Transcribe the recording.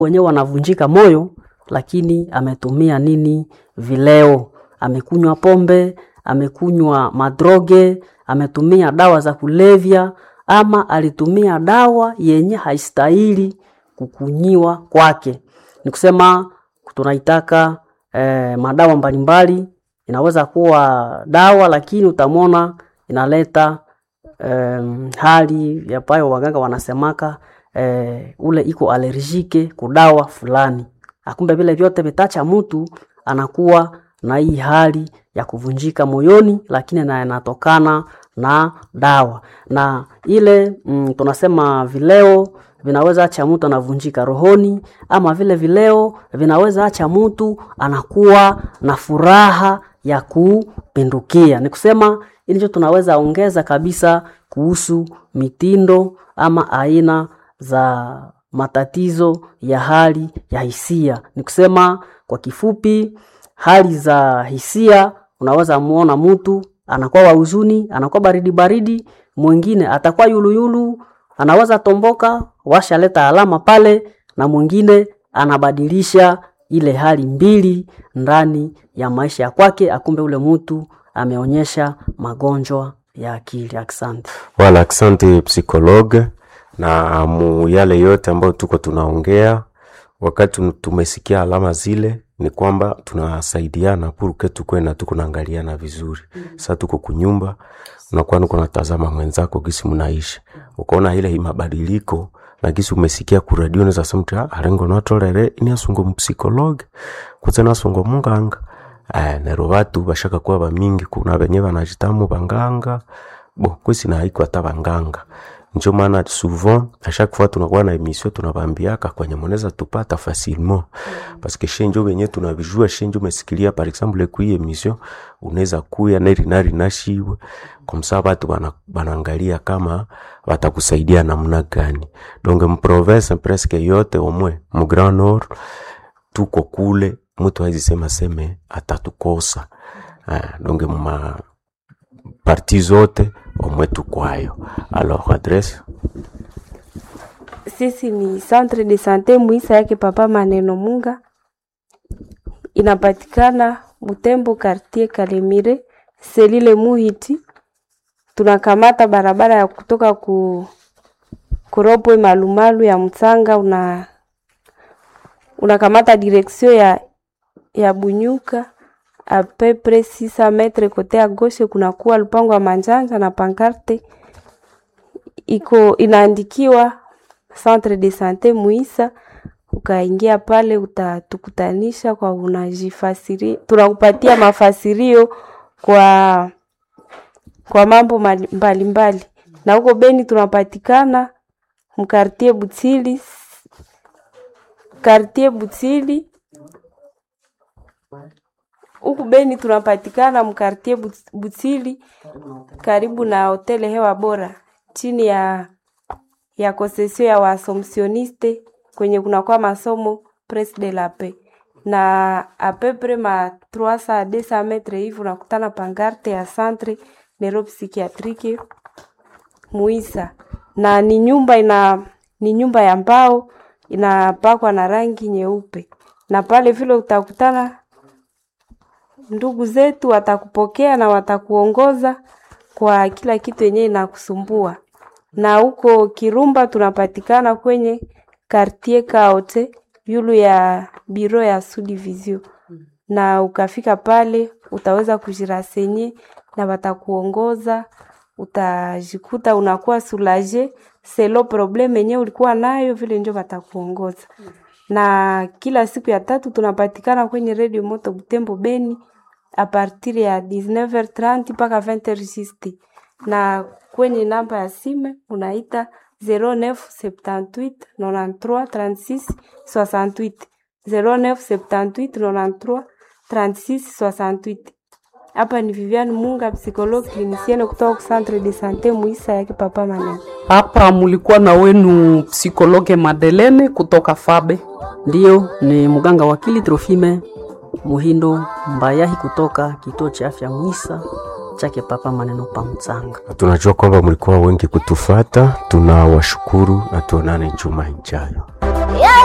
wenyewe wanavunjika moyo, lakini ametumia nini? Vileo, amekunywa pombe, amekunywa madroge, ametumia dawa za kulevya, ama alitumia dawa yenye haistahili kukunyiwa kwake. Ni kusema tunaitaka eh, madawa mbalimbali. Inaweza kuwa dawa, lakini utamwona inaleta um, hali ambayo waganga wanasemaka eh, ule iko alergike kudawa fulani. Akumbe vile vyote vitacha mtu anakuwa na hii hali ya kuvunjika moyoni, lakini na inatokana na dawa na ile mm, tunasema vileo vinaweza acha mtu anavunjika rohoni, ama vile vileo vinaweza acha mtu anakuwa na furaha ya kupindukia. Ni kusema ndicho tunaweza ongeza kabisa kuhusu mitindo ama aina za matatizo ya hali ya hisia. Ni kusema kwa kifupi, hali za hisia, unaweza muona mtu anakuwa wa huzuni, anakuwa baridi baridi, mwingine atakuwa yuluyulu, anaweza tomboka, washaleta alama pale, na mwingine anabadilisha ile hali mbili ndani ya maisha ya kwake, akumbe ule mtu ameonyesha magonjwa ya akili. Asante. Wala asante psikologe, na mu yale yote ambayo tuko tunaongea, wakati tumesikia alama zile, ni kwamba tunasaidiana puruke tukwe na tuko naangaliana vizuri. Sasa tuko kunyumba, unakuwa nuko natazama mwenzako gisi mnaishi, ukaona ile mabadiliko na gisi umesikia ku radio neza samti arengo natolere ini asungo mpsikologe kuze nasungo munganga eh, nero batu bashaka kuwa bamingi kuna benye banajitamu banganga bo kwesi na haiko hata banganga njo maana souvent a chaque fois tunakuwa na emission tunabambiaka kwenye moneza tupata facilement parce que shenjo benye tunabijua shenjo mesikilia par exemple kui emission unaweza kuya neri nari nashiwe komsa batu bana, banaangalia kama batakusaidia namna gani donc mprovince presque yote omwe mu Grand Nord tuko kule mtu hawezi sema seme atatukosa ah, donc muma parti zote omwe tukwayo alors adresse Sisi ni centre de sante Muisa yake Papa Maneno Munga, inapatikana Butembo, quartier Kalemire, selile Muhiti. Tunakamata barabara ya kutoka ku Kuropwe Malumalu ya Mtsanga, una unakamata direction ya ya Bunyuka a peu près 600 metre kote ya gauche, kunakuwa lupango wa manjanja na pankarte iko inaandikiwa centre de sante Muisa. Ukaingia pale utatukutanisha kwa unajifasiri, tunakupatia mafasirio kwa kwa mambo mbalimbali mbali. Na huko Beni tunapatikana mkartie Butili, kartie Butili huku Beni tunapatikana mkartie Butili karibu na hoteli hewa bora chini ya ya konsesio ya waasomsioniste kwenye kunakuwa masomo Pres de la Paix na apepre ma 300 200 metre hivi unakutana pangarte ya centre neuropsychiatrique Muisa, na ni nyumba ina ni nyumba ya mbao inapakwa na rangi nyeupe, na pale vile utakutana ndugu zetu watakupokea na watakuongoza kwa kila kitu yenyewe inakusumbua. Na huko Kirumba tunapatikana kwenye quartier Kaote yulu ya biro ya Sudivizio, na ukafika pale utaweza kujirasenye na watakuongoza, utajikuta unakuwa soulage selo probleme yenyewe ulikuwa nayo, vile ndio watakuongoza. Na kila siku ya tatu tunapatikana kwenye Radio Moto Butembo Beni a partir ya 19h30 mpaka 20h juste, na kwenye namba ya simu unaita 0978 93 36 68 0978 93 36 68. Hapa ni Viviane Munga, psychologue clinicienne kutoka centre de sante Muisa yake Papa Maneno. Hapa mulikuwa na wenu psikologe Madelene kutoka Fabe, ndiyo ni mganga wakili Trofime Muhindo Mbayahi kutoka kituo cha afya Mwisa chake Papa Maneno pa Mtsanga. tunajua kwamba mlikuwa wengi kutufata tunawashukuru na tuonane juma ijayo